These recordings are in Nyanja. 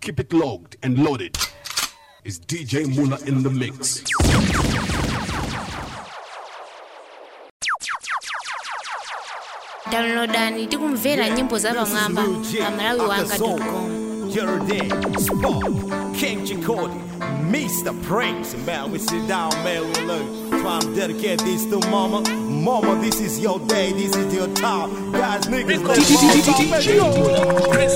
Keep it logged and loaded. It's DJ Mula in the mix. downloadani tikumvera nyimbo za pamwamba pa malawi wanga com Jordan, Spark, King Chikodi, Mr. Prince. Man, we sit down, man, we learn. Try and dedicate this to mama. Mama, this is your day, this is your time. Guys, niggas, let's go. Chris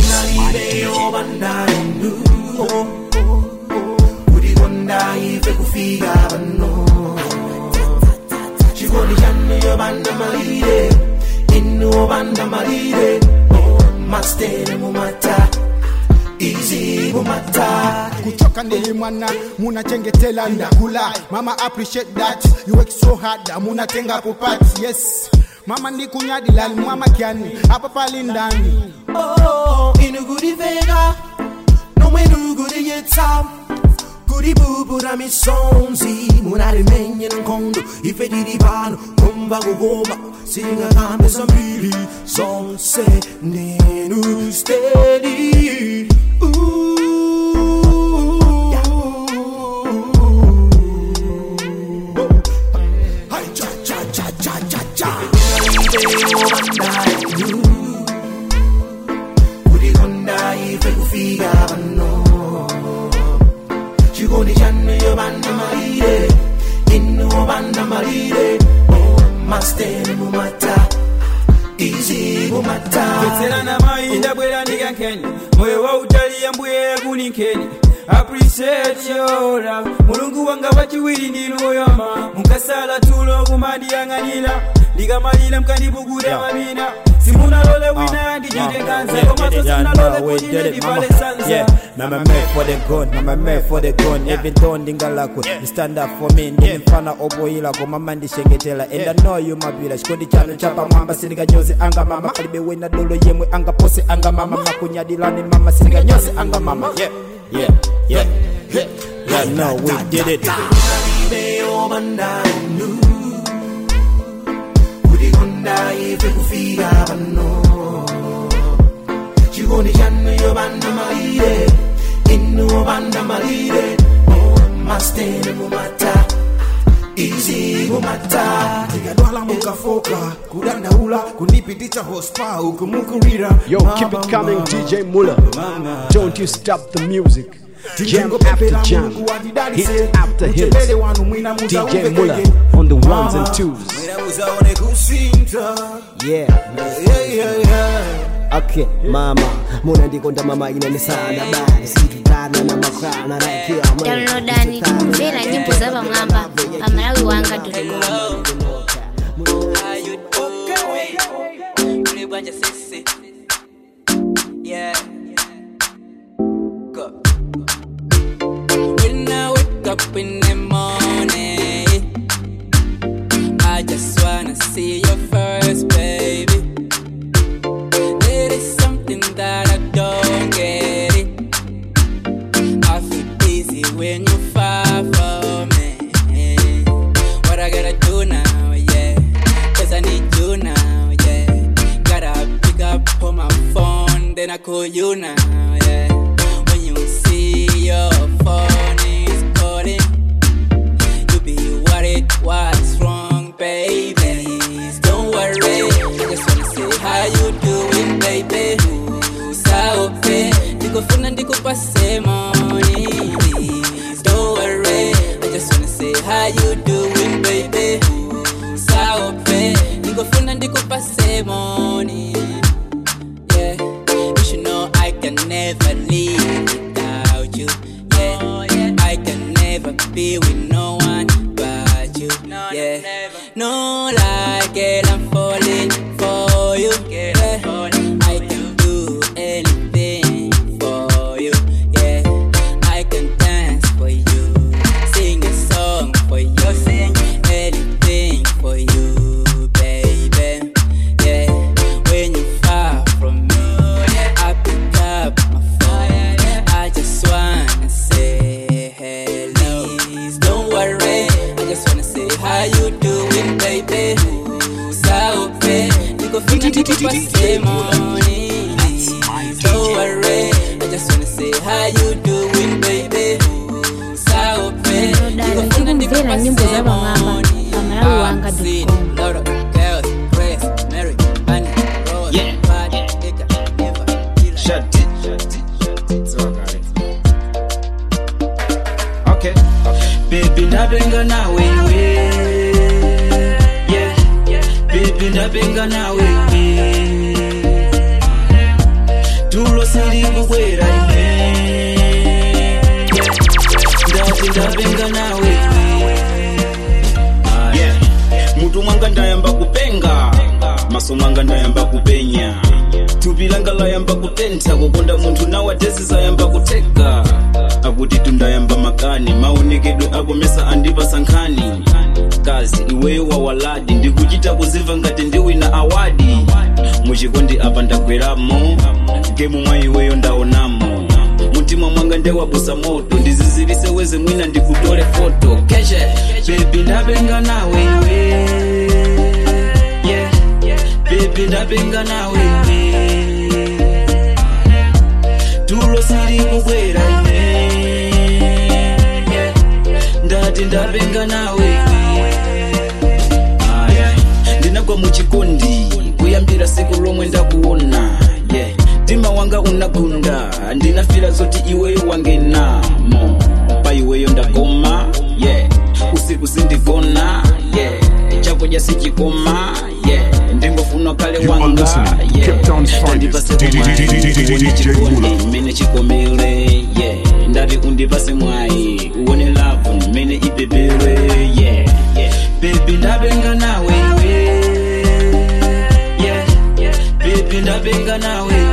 kulikonda ife kufika pano chikondi chanu yobanda malire inu obanda malire mastere mumata izi mumata kuchoka ndi mwana munachengetela ndakula mama appreciate that you work so hard munatenga kupat yes mama ndikunyadilani mwama kyani apa pali ndani Oh, inu kudiveka nomwenu kudiyetsa kudibubura misonzi munalimenye nkhondo ife tili pano kumva kukoma singakambe zambiri zonse ndenu stedi Hai cha cha cha cha cha cha kulikonda ife kufika pano chikondi chanu yobanda malire inu obanda malire masteni mumata izi mumata Veterana mainda bwera ndikankeni moyo wa utaliya mbuye kuninkeni appreciate your love mulungu wanga wachiwiri ndinoyama mukasala tulo kumandiyang'anira ndikamalira mkandipukuta mamina simunalole wina ndichitenganza komaso simunalole kunyine ndivale sanza Mama made for the gun, mama made for the gun Even though ndingalakwe, you stand up for me Ndini mfana oboyila kwa mama ndishengetela And I know you mabila, chikondi chano chapa mwamba Siniga nyozi anga mama, alibe wena dolo yemwe Anga pose anga mama, makunyadilani mama Siniga nyozi anga mama, yeah, yeah, yeah Yeah, yeah, no, we did it ibe obanda inu kulikonda ife kufika pano chikondi chanu yobanda malire inu obanda malire masteni mumata izi mumata tikadwala mukafoka kudandaula kundipititsa hospa uku mukurira Yo, keep it coming, DJ Mula. Don't you stop the music. Jam after jam, hit after hit. DJ Mula on the ones and twos. Uzaone kusinta. Yeah, Yeah, yeah, yeah. okay mama muna ndikonda mama inanisana bali situtana na makana rakia downloadani tikumvera nyimbo za pamwamba pa malawi wanga com Ulibwanja sisi Yeah Go When I wake up in the morning I just wanna see your face, baby There is something that I don't get it I feel easy when you far from me What I gotta do now, yeah Cause I need you now, yeah Gotta pick up on my phone, then I call you now, yeah When you see your phone is calling You be worried, what's wrong, baby Please don't worry, I just wanna say how you doing, baby Usaope, ndikufuna ndikupase money Please don't worry, I just wanna say how you doing, baby Usaope, ndikufuna ndikupase money yeah. You should know I can never live without you. Yeah. I can never be with no one but you. Yeah. No lie, girl, I'm falling for you. Yeah. I can do anything for you. Yeah. I can dance for you, sing a song for you, sing anything for you, baby. Yeah. When you far from me, I pick up my phone. I just wanna say hello. Please don't worry. I just wanna say how you doing, baby. Usaope, nikufuna nikupase money. Please don't worry. I just wanna say how you doing baby saupe dala tikumvera nyimbo za pamwamba pamalawi wanga girls grace mary honey rose Yeah. bad nigga never feel like Shut it. It's all got it. Okay. Baby, ndabenga na wewe. Yeah. Baby, ndabenga na wewe. Tulo siri kubwera ine. Yeah. Ndati ndabenga na wewe. Yeah. Mutu mwanga ndayamba kupenga. Maso mwanga ndayamba kupenya. thupi langa layamba kutentha kukonda munthu nawadesi zayamba kuteka akuti tundayamba makani maonekedwe akomesa andipasa nkhani kazi iweyo wawaladi ndikuchita kuzimva ngati ndiwina awadi muchikondi apa ndagweramo gemu mwa iweyo ndaonamo mtima mwanga ndewabusa moto ndizizirise weze mwina ndikutole foto keshe bebi ndabenga nawewe yeah. Baby ndabenga na wewe Tulo siri kubwera ine yeah. Ndati ndabenga na wewe ah, yeah. Ndinagwa muchikondi kuyambira siku lomwe ndakuona yeah. Mtima wanga unagunda ndinafira zoti iweyo wangenamo pa iweyo ndagoma yeah. usiku sindigona yeah. chakudya sichikoma yeah. ndingofuna kale You are wanga listening to Cape Town's finest, DJ Mula. mene chikomere yeah. ndati undipase mwayi uone lavu mene ipepere yeah. yeah. bebi ndabenga nawewe yeah. bebi ndabenga nawewe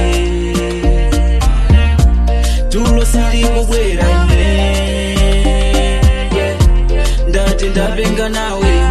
tulo siri kubwera ine yeah. ndati ndabenga nawewe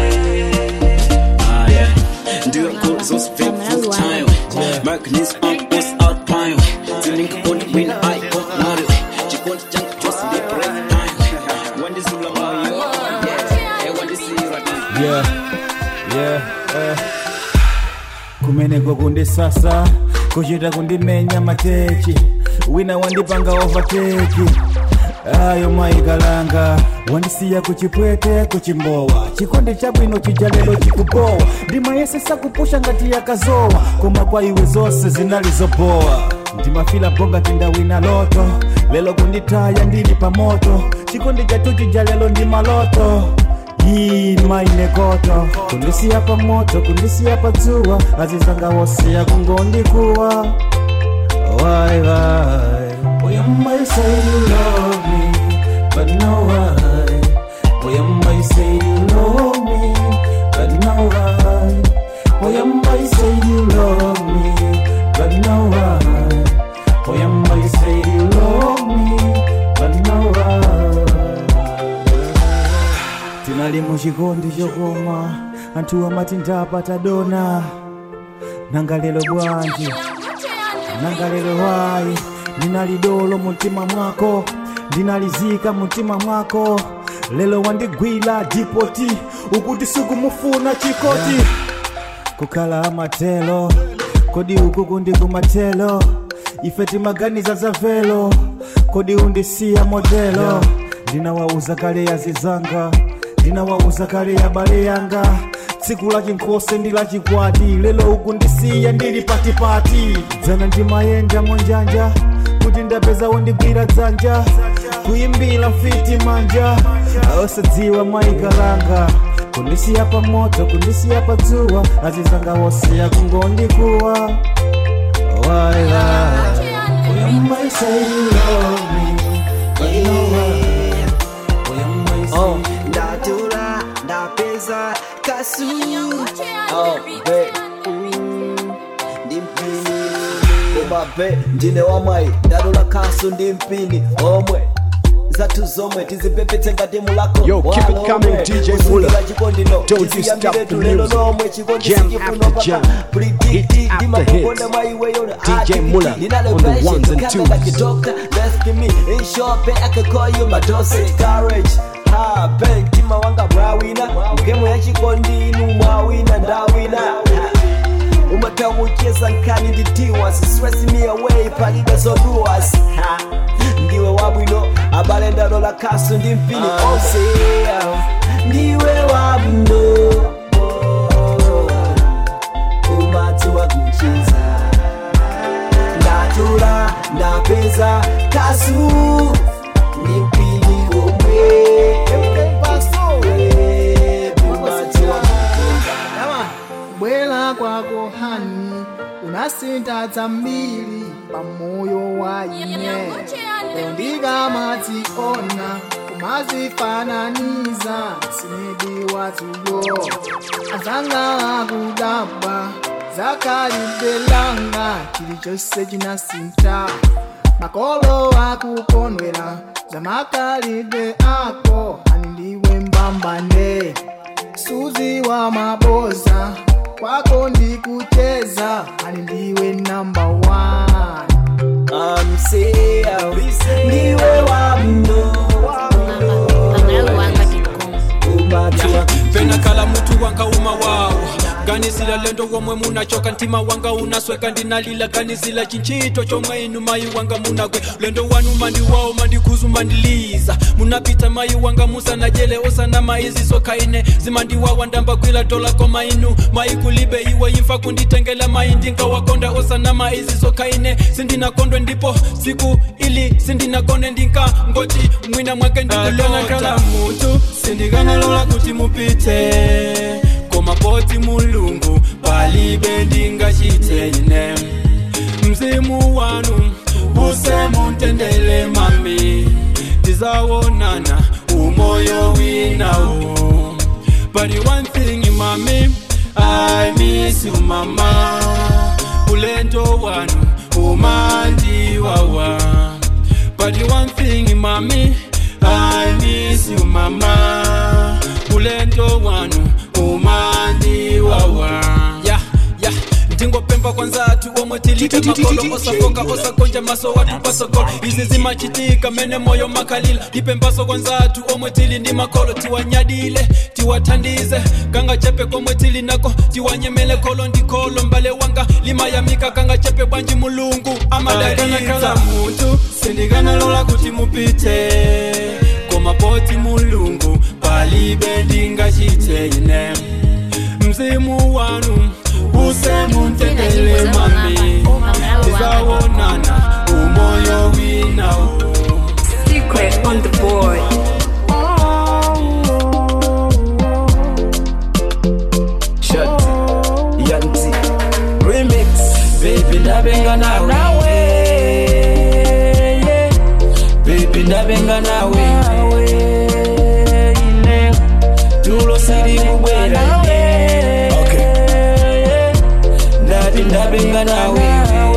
ah, yeah. ndiyo nkulu zosifika full time magnus on us out pine zilinga kondi win i got nari chikondi changu chose ndi break time wandizula moyo yeah hey wandisira yeah, yeah, eh. kumeneko kundisasa kuchita kundimenya matechi wina wandipanga overteki ayo maikalanga wandisiya kuchipwete kuchimbowa chikondi chabwino chija lero chikubowa ndimayesesa kupusha ngati yakazowa koma kwa iwe zonse zinalizobowa ndimafila bonga tindawina loto lelo kunditaya ndili pamoto chikondi chatu chija lelo ndi maloto hii mainekoto kundisiya pamoto kundisiya padzuwa azizanga wosiya kungondikuwa why why boy I might say you love me but no why boy I might say you love me but no why boy I might say you love me but no why boy I might say you love me but no why tinali muchikondi chokoma anthu amati ndapata dona nanga lero bwanji nanga lero wayi ndinali dolo mumtima mwako ndinalizika mumtima mwako lelo wandigwira dipoti ukuti sikumufuna chikoti kukhala amatelo kodi uku kundi kumatelo ife timaganiza za velo kodi undisiya modelo ndinawauza kale ya zizanga ndinawauza kale ya bale yanga tsiku la chinkhose ndi la chikwati lelo uku ndisiya ndili patipati dzana ndimayenda monjanja kuti ndapeza wondigwira dzanja kuyimbira fiti manja osadziwa maikalanga kundisiya pamoto kundisiya padzuwa azizanga wosiya kungondikuwa Why lie? Well, you might say you love me, but no why. Well, you might say Oh, ndatula ndapeza kasu oh, be ndi mpini koma be ndine wamwayi ndalola kasu ndi mpini omwe zathu zomwe tizipepetse ngati mulako Yo, keep it coming, DJ Muller. Don't you stop the music. Jam after jam. Hit after hit. DJ Muller on the ones and twos. mtima wanga mwawina ngemo ya chikondi inu mwawina ndawina umataucheza nkani ndidiwa stress me away palibe zoduas Ha, ndiwe wabwino abale ndalo la kasu ndi mpini onse ndiwe wabwino umati wa kucheza ndatula ndapeza kasu ndi mpini omwe umati wa bwela kwako hani unasinta zambiri pamoyo wa ine leo ndikamationa kumazifananiza sinidi watulo azanga akudabwa zakalibelanga chilichonse chinasinta makolo akukondwera zamakalibe ako ani ndiwe mbambane suzi wa maboza kwako ndikucheza ani ndiwe namba one amsea ndiwe wabwino umati wa penakala mutu wanga uma wawo ganizila lendo womwe munachoka ntima wanga unasweka ndinalila ganizila chinchito chomwe inu mayi wanga munagwe lendo wanu mandi wawo mandikhuzu mandiliza munapita mayi wanga musanajele osana maizi sokaine zimandiwawa ndambagwila dola koma inu mayi kulibe iwe imfa kunditengela mayi ndinkawakonda osana maizi sokaine sindinakondwe ndipo siku ili sindinakone ndinka ngoti mwina mwake ndikulonakala mutu sindikanalola kuti mupite komapoti mulungu palibe ndingachiteine mzimu wanu usemuntendele mami tizawonana umoyo winawo But the one thing mami I miss you mama ulendo wanu umandiwawa But the one thing mami I miss you mama ulendo wanu umandiwawa yeah, yeah. ndingopemba kwanzatu omwe tilibe makolo osafoka osakonja maso watu pasokolo izi zimachitika mene moyo makalila ndipembaso kwanzatu omwe tili ndi makolo tiwanyadile tiwathandize kanga chepe komwe tili nako tiwanyemele kolo ndikolo mbale wanga limayamika kanga chepe bwanji mulungu amadalitsa mutu sindikanalola kuti mupite komapoti mulungu palibe ndingachiteine mzimu wanu usemuntendele mami tizawonana umoyo winawo Secret on the board. Shut Yanti Remix Baby ndabenga nawe yeah. Baby ndabenga nawe ine tulo siri kubwera ine ndati ndabenga nawe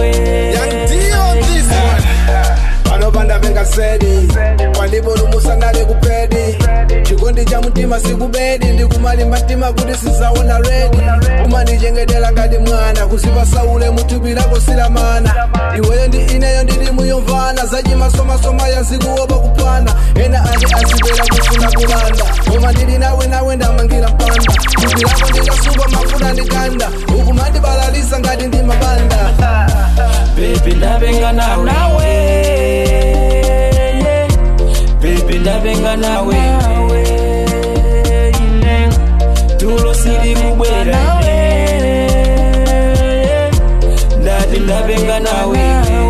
panopanda vengasedi kwandibulumusa ndali kupedi chikondi cha mtima sikubedi ndikumalimba mtima kuti sizaona redi umandichengetela ngati mwana kuzipa saule muthupi lako silamana iweyo ndi ineyo ndili muyomvana zachimasomasoma yazikuopa kupana ena ati azibera kufuna kulanda koma ndili nawe nawe ndamangira mpanda thupi lako ndikasupa mafuta ndikanda ukumandibalalisa ngati ndi mabanda Baby ndabenga nawe yeah. Baby ndabenga nawe ine tulo siri kubwera ine ndati ndabenga nawe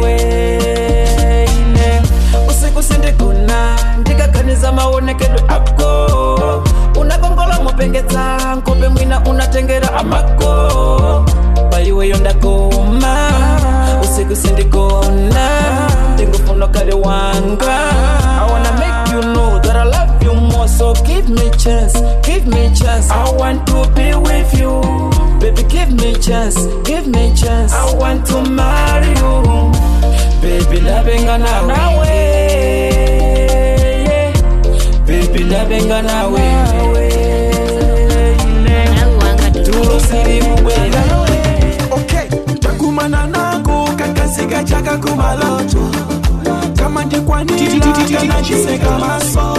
ine usiku sindikuna ndikaganiza maonekedwe ako unakongola mupengedza nkope mwina unatengera amako paiweyo ndakoma usiku sindigona ndingufuna kale wanga I wanna make you know that I love you more so give me chance give me chance I want to be with you baby give me chance give me chance I want to marry you baby ndabenga nawe yeah. baby ndabenga nawe tulo siri kubwera takumana nako kakasika chaka kumaloto kama ndikwanirakanachiseka maso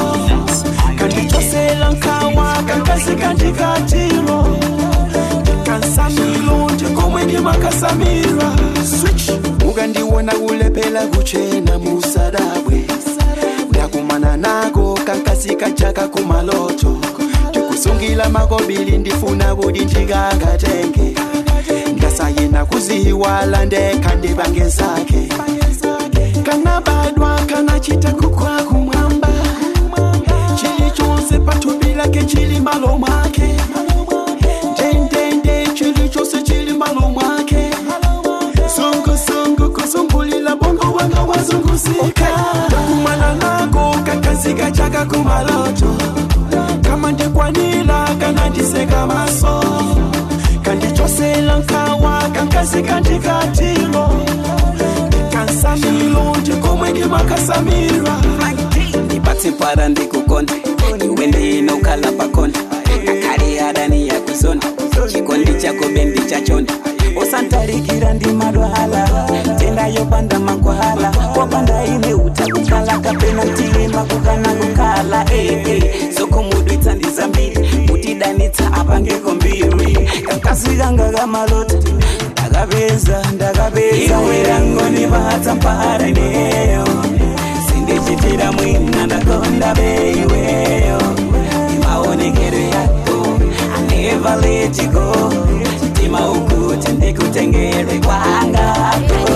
kanditosela nkawa kakasika ndikatilo ndikansamilo ndikomwe komwe ndimakasamira switch mukandiona kulephera kuchena musadabwe ndakumana nako kankasika chaka kumaloto ndikusungila makobili ndifuna kuti ndikakatenge ndasayena kuziwala ndekha ndipange zake kanabadwa kanachita kukwa kumwamba chilichonse pathupi lake chili malo mwake ndendende chilichonse chili malo mwake sungusungu kusumbulila bongo wanga wazunguzika ndakumana nako kakazika chaka kumaloto kama ndikwanila kana ndiseka maso kandichosela nkawa kankazika ndikatilo kansamilo ndikomwe ndimakasamira ndipatse mpara ndikukonda iwe ndinokhala pakonda kakali adani yakuzonda chikondi chako bendi chachonda usantalikira ndi madwala tenda yopanda makwala wapanda ine utakukala kapena mtilima kukana kukala eh, eh. soko mudwitsa ndizambiri mutidanitsa apangeko mbiri kakasvikanga kamalota ndakapeza ndakapeza iwerangoni vahatsa mpahara ineyo sindichitira mwina ndakonda beiweyo imaonekero yako I never let you go tima ukuti ndikutengere kwangako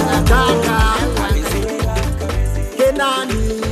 Kenani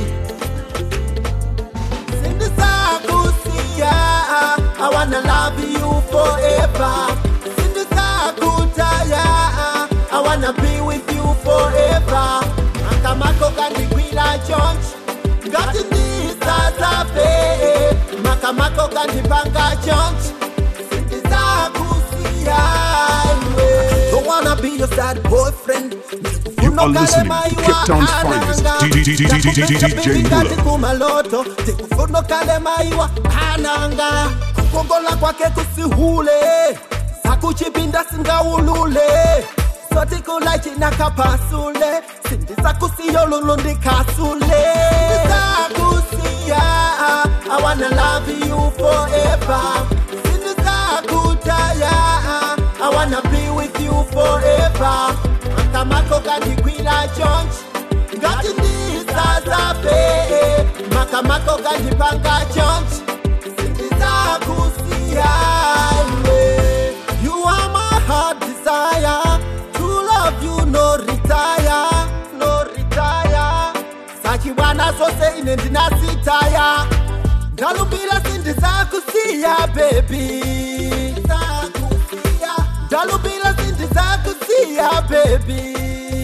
Sindisakusiya I wanna love you forever Sindisakutaya I wanna be with you forever Makamako kandigwila chonch Ngati ndisazape Makamako kandipanga chonch Sindisakusiya Don't wanna be your sad boyfriend You are listening to Cape Town's finest, DJ Muller. kumaloto tikufuna kalemaiwa ananga kukongola kwake kusihule sakuchipinda singaulule sotikulaicinakapasule sindisakusiyolulu ndikasule sindisakusiya I wanna love you forever sindisakutaya I wanna be with you forever makamako kandikwila chonchi ngati ndisazape makamako kandipanga chonchi sindizakusiya iwe you are my heart desire to love you no retire no retire sachibwana zose ine ndinasitaya ndalumbira sindizakusiya baby ndalumbira sindizakusiya baby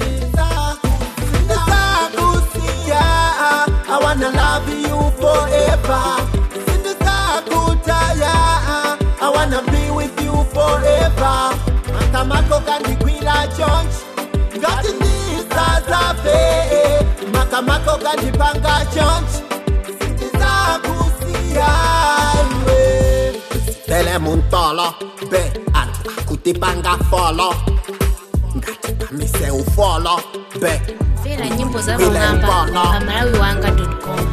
sindizakusiya I wanna love you forever sindizakutaya I wanna be with you forever makamako kandikwila chonchi ngati ndisazape makamako kandipanga chonchi sindizakusiya iwe tele muntolo be anthu akutipanga folo ngati kamise ufolo be mvera nyimbo za vamwamba pamalawi wanga com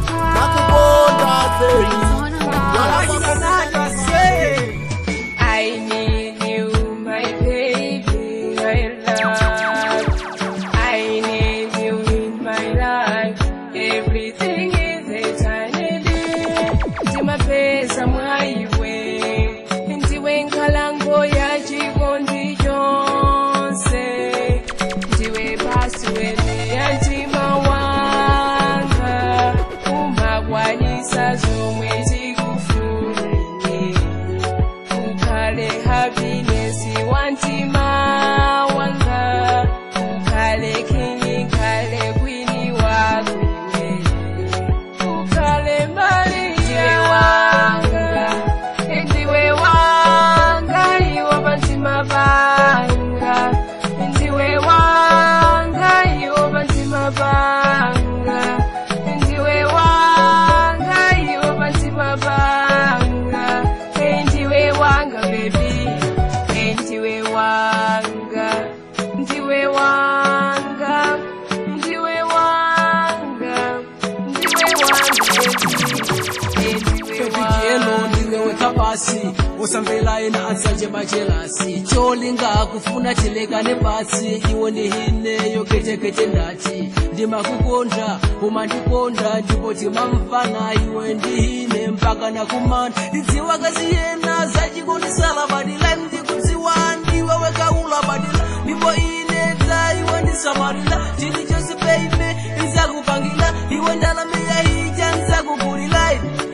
I need you, my baby, my love. I need you in my life. Everything is eternity. Timapesa mwaiwe, ndiwe nkalango ya chikondi chonse. Ndiwe paswede ya mtima wanga, umakwanisa zomwe zikufuna ine. ukhale happiness wantima wanga ukhale king ukhale queen wakwine ukhale maria wanga ndiwe wanga iwo pantima panga ndiwe wanga iwo pantima panga ndiwe wanga iwo pantima panga ndiwe wanga baby ndiwe wanga ndiwe wanga ndiwe wanga ndiwe wanga Baby girl, ndiwe weka pasi usamvela ena ansanje machelasi cholinga kufuna tilekane patsi iwe ndihineyo kechekete ndati ndimakukondla umandikonda ndipo timamfana iwe ndihine mpaka nakumana ndidziwa kasiyena zachikondisala badila ndikudziwa ndiwe wekaula badila ndipo ine ta iwe ndisamarila chili chose baby izakupangila iwe ndalamiya ija nzakugulila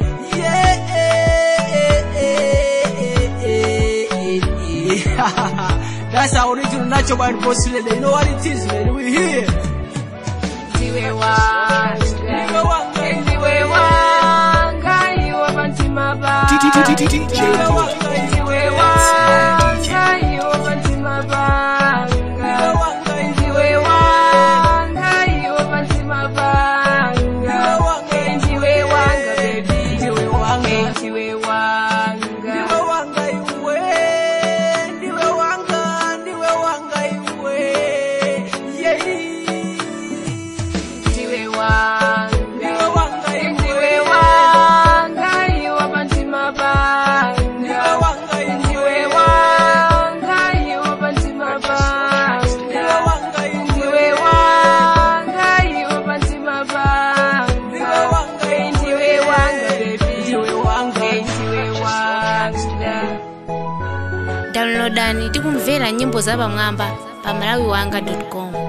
That's our original natural band boss lady. You know what it is, man. We here. Ndiwe wanga, ndiwe wanga, iwe bantima ba. Ndiwe wanga, ndiwe wanga, iwe bantima ba. Ndiwe wanga, iwe bantima ba. Ndiwe wanga, baby. Ndiwe wanga, ndiwe wanga. Ndiwe wanga iwe, ndiwe wanga, ndiwe wanga iwe. Yeah. Ndiwe wanga, ndiwe wanga, iwe bantima ba. Ndiwe wanga, ndiwe wanga, iwe bantima ba. Ndiwe wanga, ndiwe wanga, iwe bantima ba. Ndiwe wanga, ndiwe wanga, baby. Ndiwe wanga, ndiwe wanga. downloadani tikumvera nyimbo za pamwamba pa malawiwanga com